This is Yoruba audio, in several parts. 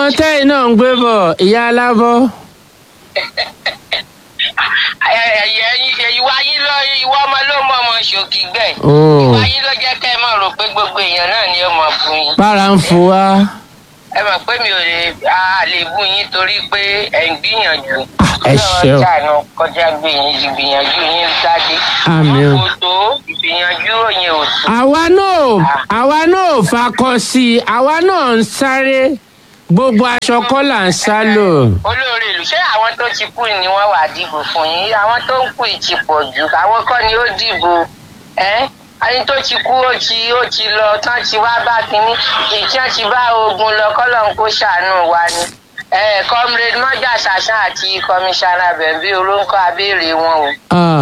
tẹ́yìn náà ń gbé bọ̀ ìyá alábọ́. ìwà yín lọ ìwà ọmọ ló mọ ọmọ ṣòkì gbẹ Oh. ìwà yín ló jẹ́ kẹ́ ẹ mọ̀ rò pé gbogbo èèyàn náà ni ó mọ̀ fún yín bára ń fu wá. ẹ mọ̀ pé mi ò lè a lè bú yín torí pé ẹ̀ ń gbìyànjú ẹ ṣeun. ọjà náà kọjá gbìyànjú gbìyànjú yín jáde Àmín o. wọn kò tó ìgbìyànjú òyìn ò tó àwa náà àwa náà fakọ sí i àwa náà ń sáré gbogbo aṣọ kọ́ là ń sá lò. olóore ìlú ṣé àwọn tó ti kú ni wọ́n wà dìbò fún yín àwọn tó ń kú yìí ti pọ̀ jù àwọn kọ́ ni ó dìbò ẹ́ ẹni tó ti kú ó ti ó ti lọ tán ti wá bá kínní ìtí ti bá ogun lọ kọ́lọ́n kó ṣàánú wa ni ẹ comrade mọ́jà ṣàṣàn àti kọmíṣánná bẹ̀bí olóńkọ́ abéèrè wọn o. Ah,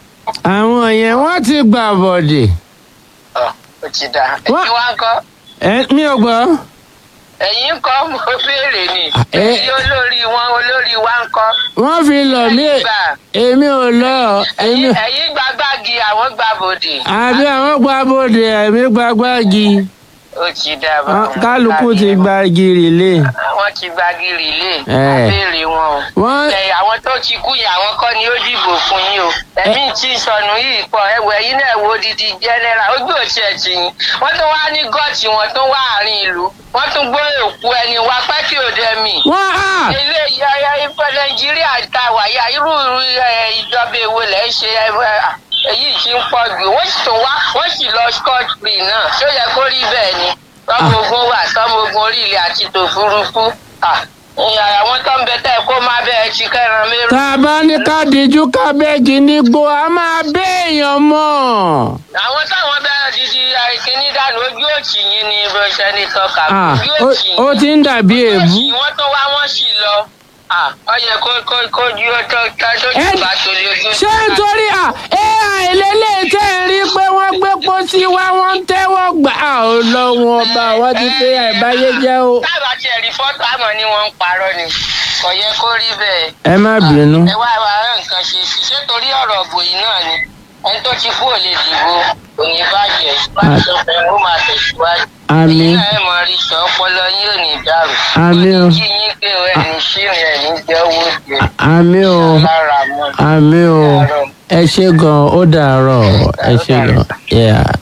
àwọn yẹn wọ́n ti gbà bọ̀dẹ̀. Ọ̀, ó ti dà Wọ́n- ẹ̀yin wá ń kọ́ ẹ mi ò gbọ́. ẹ̀yin ń kọ́ mo béèrè ni ẹ- ẹ̀yin olórí wọn olórí wa ń kọ́. wọ́n fi lọ̀ mí Gbà. èmi ò lọ èmi ẹ̀yin ẹ̀yin gbàgbági àwọn gbàbọdè. àbí àwọn gba bòde èmi gba gbági ó ti dà bá Ah, wọn. kálukú ti gba gírì lé. wọ́n ti gbàgìrì lé Eh. abéèrè wọn o. wọ́n ẹ àwọn tó ti kú yẹn àwọn kọ́ ni ó dìbò fún yín o. ẹ̀mí tí sọnù yìí pọ̀ ẹ̀wẹ̀ yín náà wo didi jẹ́nẹ́ra ojú òsì ẹ̀ tì yín. wọ́n tún wá ní gọ́ọ̀tì wọn tún wá àárín ìlú wọ́n tún gbé òkú ẹni wá pẹ́ kí òde mi. wọ́n á ilé ìyá ìfẹ́ nàìjíríà ta wàyà irú irú, ẹ, ìjọba èwo lẹ́ ń ṣe ẹ, ẹ, èyí tí ń pọ̀ jù wọ́n sì tún wá wọ́n sì lọ scotch free náà ṣó yẹ kó rí bẹ́ẹ̀ ni tọ́mọ ogun wà tọ́mọ ogun orí ilẹ̀ àti tòfurufú Ah, ìyá àwọn tó ń bẹ tẹ́ kó má bẹ́ẹ̀ ti kẹ́ran mérò. tá a bá ní ká díjú kábẹ́ẹ̀jì nígbó a máa béèyàn mọ́. àwọn táwọn bẹ́ẹ̀ didi àìkíní dànù ojú òtì yín ni bó ṣe ní tọ́ka Ah, ojú ó- òtì ó ti ń dàbí ojú èébú. òtì wọ́n tún wá wọ́n sì lọ Ah, ó yẹ kó kó kó ju ó tó tó tó Ẹ- jù bá torí ojú ṣé nítorí à ai lélẹ̀ tẹ́ ẹ rí pé wọ́n gbé pósí wá wọ́n ń tẹ́wọ́ gbà á ò lọ́wọ́ ọba wọ́n ti pé àìbáyé jẹ́ o. tábà tiẹ̀ rí fọ́tò àmọ́ ni wọ́n ń parọ́ ni kò yẹ kó rí bẹ́ẹ̀. ẹ má bínú. ẹ wá wá rán nǹkan ṣe sí ṣé torí ọ̀rọ̀ ọ̀bọ yìí náà ni ẹni tó ti kú ò lè dìbò kò ní bàjẹ́ báṣọ fẹ́ ó máa tẹ̀síwájú. Àmín. ẹ̀yin náà ẹ̀ mọ̀ rí sọ ọpọlọ yín ò ní dàrú. Àmín o. kí yín pé ẹ̀ ní ṣírin ẹ̀ ní jẹ́ owó jẹ àmì o lára mọ́. àmì o ẹ ṣe gan ó dàárọ̀ ẹ ṣe gan. Yeah.